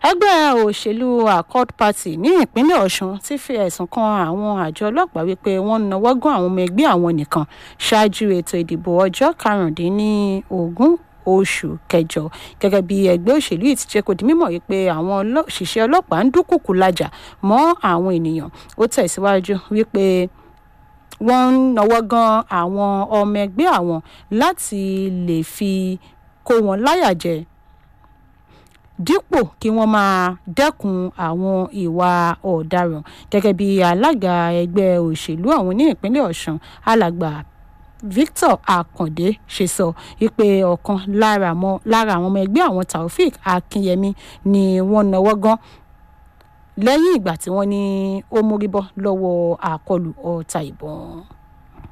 ẹgbẹ́ òṣèlú accord party ní ìpínlẹ̀ ọ̀sùn ti fi ẹ̀sùn kan àwọn àjọ ọlọ́pàá wípé wọ́n ń nawọ́ gún àwọn ọmọ ẹgbẹ́ àwọn nìkan ṣáájú ètò ìdìbò ọjọ́ karùndínlógún oṣù kẹjọ gẹ́gẹ́ bí ẹgbẹ́ òṣèlú yìí ti jẹ́ kó di mímọ̀ wípé àwọn òṣìṣẹ́ ọlọ́pàá ń dúnkùkù lájà mọ́ àwọn ènìyàn ó tẹ̀síwájú wípé wọ́n ń nawọ́ gan àwọn ọmọ ẹgbẹ́ àwọn láti lè fi kó wọn láyà jẹ dípò kí wọ́n máa dẹ́kun àwọn ìwà ọ̀daràn gẹ́gẹ́ bí alága ẹgbẹ́ òṣèlú àwọn ní ìpínlẹ̀ ọ̀sùn alàgbà victor akande ṣe sọ wípé ọ̀kan lára àwọn ọmọ ẹgbẹ́ àwọn taofik akinyemi ni wọ́n náwó gan lẹ́yìn ìgbà tí wọ́n ní ó mórí bọ́ lọ́wọ́ àkọlù ọta ìbọn.